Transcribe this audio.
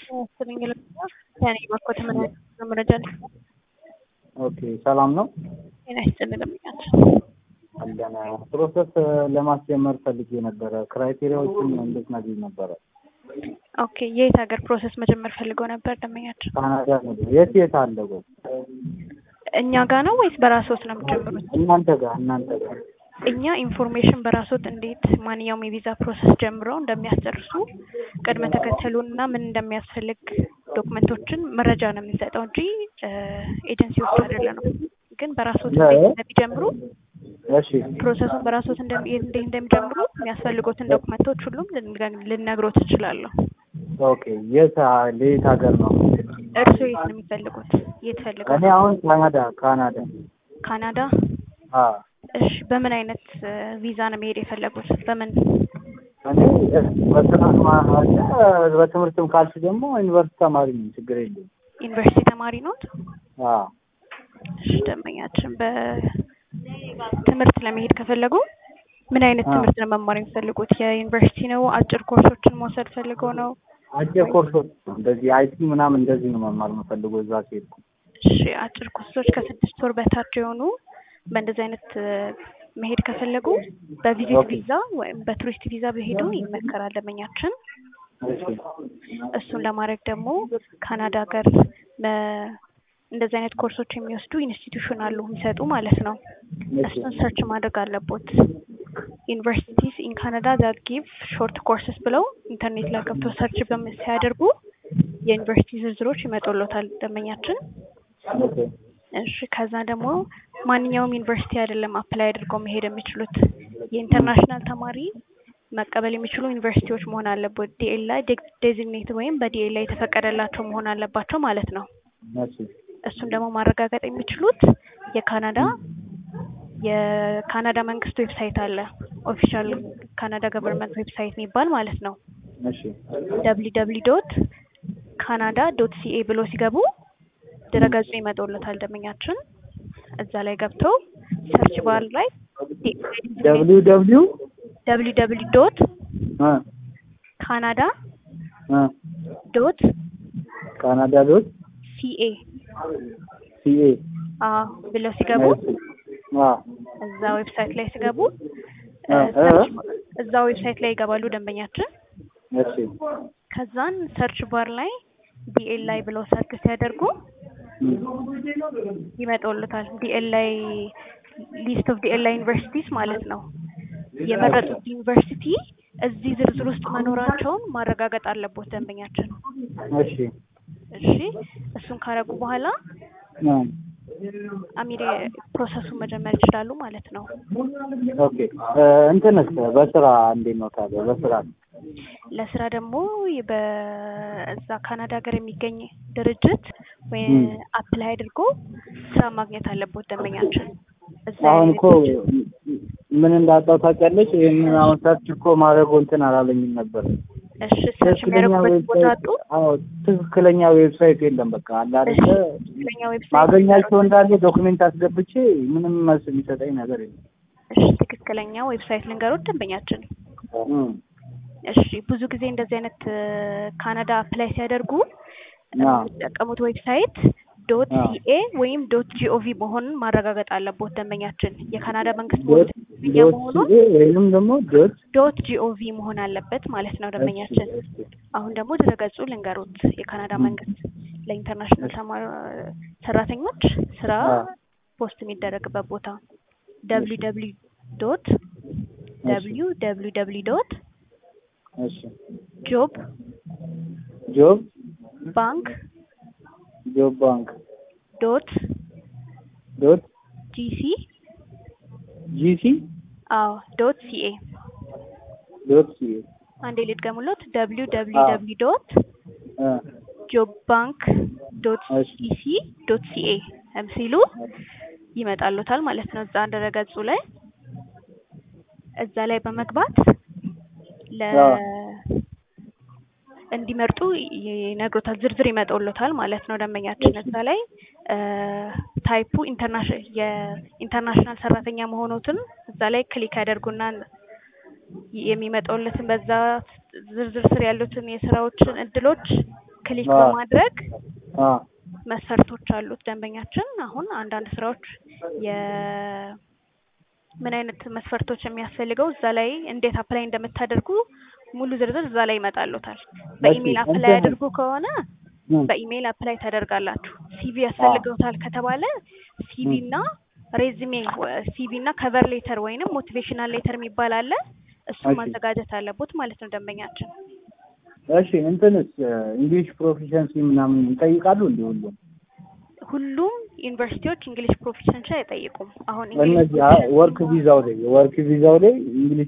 መሰለኝ ከእኔ በኩል ምን አይነት መረጃ አለ? ኦኬ ሰላም ነው። ጤና ይስጥልኝ ለምኛት አለን ፕሮሰስ ለማስጀመር ፈልጌ ነበረ። ክራይቴሪያዎችን እንዴት ናገኝ ነበረ? ኦኬ የት ሀገር ፕሮሰስ መጀመር ፈልገው ነበር ደንበኛችን? ካናዳ ነው። የት የት አለ ወይ? እኛ ጋር ነው ወይስ በራስዎት ነው የሚጀምሩት? እናንተ ጋር እናንተ ጋር እኛ ኢንፎርሜሽን በራስዎት እንዴት ማንኛውም የቪዛ ፕሮሰስ ጀምረው እንደሚያስጨርሱ ቅድመ ተከተሉን እና ምን እንደሚያስፈልግ ዶክመንቶችን መረጃ ነው የምንሰጠው እንጂ ኤጀንሲዎች አይደለንም። ግን በራስዎት እንዴት እንደሚጀምሩ እሺ ፕሮሰሱን በራስዎት እንደሚ- እንዴት እንደሚጀምሩ የሚያስፈልጉትን ዶክመንቶች ሁሉም ልን- ልነግሮት እችላለሁ። ኦኬ የት ለየት ሀገር ነው? እርስዎ የት ነው የሚፈልጉት? የት ፈልገው? እኔ አሁን ካናዳ ካናዳ ካናዳ። አ እሺ በምን አይነት ቪዛ ነው መሄድ የፈለጉት? በምን እኔ በስራ ማለት በትምህርትም ካልሽ ደግሞ ዩኒቨርሲቲ ተማሪ ነኝ፣ ችግር የለውም። ዩኒቨርሲቲ ተማሪ ኖት? አ እሺ ደንበኛችን በትምህርት ለመሄድ ከፈለጉ ምን አይነት አ ትምህርት ነው መማር የሚፈልጉት? የዩኒቨርሲቲ ነው? አጭር ኮርሶችን መውሰድ ፈልገው ነው? አጭር ኮርሶች እንደዚህ አይቲ ምናምን እንደዚህ ነው መማር የምፈልገው እዛ ከሄድኩ። እሺ አጭር ኮርሶች ከስድስት ወር በታች የሆኑ በእንደዚህ አይነት መሄድ ከፈለጉ በቪዚት ኦኬ ቪዛ ወይም በቱሪስት ቪዛ ቢሄዱ ይመከራል ደንበኛችን። እሺ እሱን ለማድረግ ደግሞ ካናዳ ሀገር በ- እንደዚህ አይነት ኮርሶች የሚወስዱ ኢንስቲትዩሽን አሉ የሚሰጡ ማለት ነው። እሺ እሱን ሰርች ማድረግ አለቦት። ዩኒቨርሲቲስ ኢን ካናዳ ዛት ጊቭ ሾርት ኮርስስ ብለው ኢንተርኔት ላይ ገብተው ሰርች በም- ሲያደርጉ የዩኒቨርሲቲ ዝርዝሮች ይመጡሎታል ደንበኛችን። ኦኬ እሺ ከዛ ደግሞ ማንኛውም ዩኒቨርሲቲ አይደለም አፕላይ አድርገው መሄድ የሚችሉት የኢንተርናሽናል ተማሪ መቀበል የሚችሉ ዩኒቨርሲቲዎች መሆን አለበት። ዲኤልአይ ዴዚግኔት ወይም በዲኤልአይ የተፈቀደላቸው መሆን አለባቸው ማለት ነው። እሺ እሱን ደግሞ ማረጋገጥ የሚችሉት የካናዳ የካናዳ መንግስት ዌብሳይት አለ። ኦፊሻል ካናዳ ገቨርንመንት ዌብሳይት የሚባል ማለት ነው። እሺ ደብሊ ደብሊ ዶት ካናዳ ዶት ሲኤ ብሎ ሲገቡ ድረገጹ ይመጣሎታል ደንበኛችን። እዛ ላይ ገብተው ሰርች ባር ላይ ደብሊው ደብሊው ደብሊ ደብሊ ዶት አ ካናዳ አ ዶት ካናዳ ዶት ሲኤ ሲኤ ብለው ሲገቡ አ እዛ ዌብሳይት ላይ ሲገቡ አ እ፣ አ ሰርች እዛ ዌብሳይት ላይ ይገባሉ ደንበኛችን። እሺ ከዛን ሰርች ባር ላይ ዲኤልአይ ብለው ሰርች ሲያደርጉ ይመጣውልታል። ዲኤልአይ ሊስት ኦፍ ዲኤልአይ ዩኒቨርሲቲስ ማለት ነው። የመረጡት ዩኒቨርሲቲ እዚህ ዝርዝር ውስጥ መኖራቸውን ማረጋገጥ አለቦት ደንበኛችን። እሺ እሺ እሱን ካረጉ በኋላ አ አሚሬ ፕሮሰሱን መጀመር ይችላሉ ማለት ነው። ኦኬ እ፣ እንትንስ በስራ እንዴት ነው ታዲያ? በስራ ለስራ ደግሞ በዛ ካናዳ ሀገር የሚገኝ ድርጅት ወይ እም። አፕላይ አድርጎ ስራ ማግኘት አለቦት ደንበኛችን። እዛ አሁን ያለ እኮ ምን እንዳጣው ታውቂያለሽ? ይሄንን አሁን ሰርች እኮ ማድረግ እንትን አላለኝም ነበር። እሺ ሰርች ትክክለኛ የሚያደርጉበት ቦታ ዌብሳይት አጡ። አዎ፣ ትክክለኛ ዌብሳይት የለም። በቃ አለ እሺ አይደለ? ትክክለኛ ዌብሳይት ማገኛቸው እንዳለ ዶክሜንት አስገብቼ ምንም መልስ የሚሰጠኝ ነገር የለም። እሺ ትክክለኛ ዌብሳይት ልንገሮት ደንበኛችን። እም። እሺ ብዙ ጊዜ እንደዚህ አይነት እ፣ ካናዳ አፕላይ ሲያደርጉ አዎ የሚጠቀሙት ዌብሳይት ዶት አዎ ሲኤ ወይም ዶት ጂኦቪ መሆኑን ማረጋገጥ አለቦት ደንበኛችን። የካናዳ መንግስት ዶት ፖሊሲ ዶት መሆኑን ሲኤ ወይንም ደግሞ ዶት ዶት ጂኦቪ መሆን አለበት ማለት ነው እሺ ደንበኛችን። እሺ አሁን ደግሞ ድረገጹ ልንገሩት። የካናዳ እም። መንግስት ለኢንተርናሽናል ተማሪ ሰራተኞች ስራ አዎ ፖስት የሚደረግበት ቦታ እሺ ደብሊ ደብሊ ዶት እሺ ደብሊዩ ደብሊው ደብሊ ዶት እሺ ጆብ ጆብ ባንክ ጆብ ባንክ ዶት ዶት ጂሲ ጂሲ አዎ ዶት ሲኤ ዶት ሲኤ አንዴ ልድገሙሎት ደብሊው ደብሊው አዎ ደብሊው ዶት እ ጆብ ባንክ ዶት እሺ ኢሲ ዶት ሲኤ ሲሉ ይመጣሉታል ማለት ነው። እዛ ድረገጹ ላይ እዛ ላይ በመግባት ለ አዎ እንዲመርጡ ይነግሮታል። ዝርዝር ይመጣውሎታል ማለት ነው። ደንበኛችን እሺ እዛ ላይ ታይፑ ኢንተርናሽናል የኢንተርናሽናል ሰራተኛ መሆኑትን እዛ ላይ ክሊክ ያደርጉና የሚመጣውለትን በዛ ዝርዝር ስር ያሉትን የስራዎችን እድሎች ክሊክ አዎ። በማድረግ አ መስፈርቶች አሉት ደንበኛችን። አሁን አንዳንድ ስራዎች የ ምን አይነት መስፈርቶች የሚያስፈልገው እዛ ላይ እንዴት አፕላይ እንደምታደርጉ ሙሉ ዝርዝር እዛ ላይ ይመጣሉታል። በኢሜል አፕላይ እንትን- አድርጉ ከሆነ ም፣ በኢሜል አፕላይ ታደርጋላችሁ። ሲቪ ያስፈልገውታል ከተባለ ሲቪ እና ሬዝሜ ሲቪ እና ከቨር ሌተር ወይንም ሞቲቬሽናል ሌተር የሚባል አለ። እሱን እሺ። ማዘጋጀት አለቦት ማለት ነው ደንበኛችን። እሺ እንትንስ እንግሊሽ ፕሮፊሸንሲ ምናምን ይጠይቃሉ እንዴ ሁሉም? ሁሉም ዩኒቨርሲቲዎች እንግሊሽ ፕሮፊሸንሲ አይጠይቁም። አሁን እንግሊሽ እነዚህ ወርክ ቪዛው ላይ ወርክ ቪዛው ላይ እንግሊሽ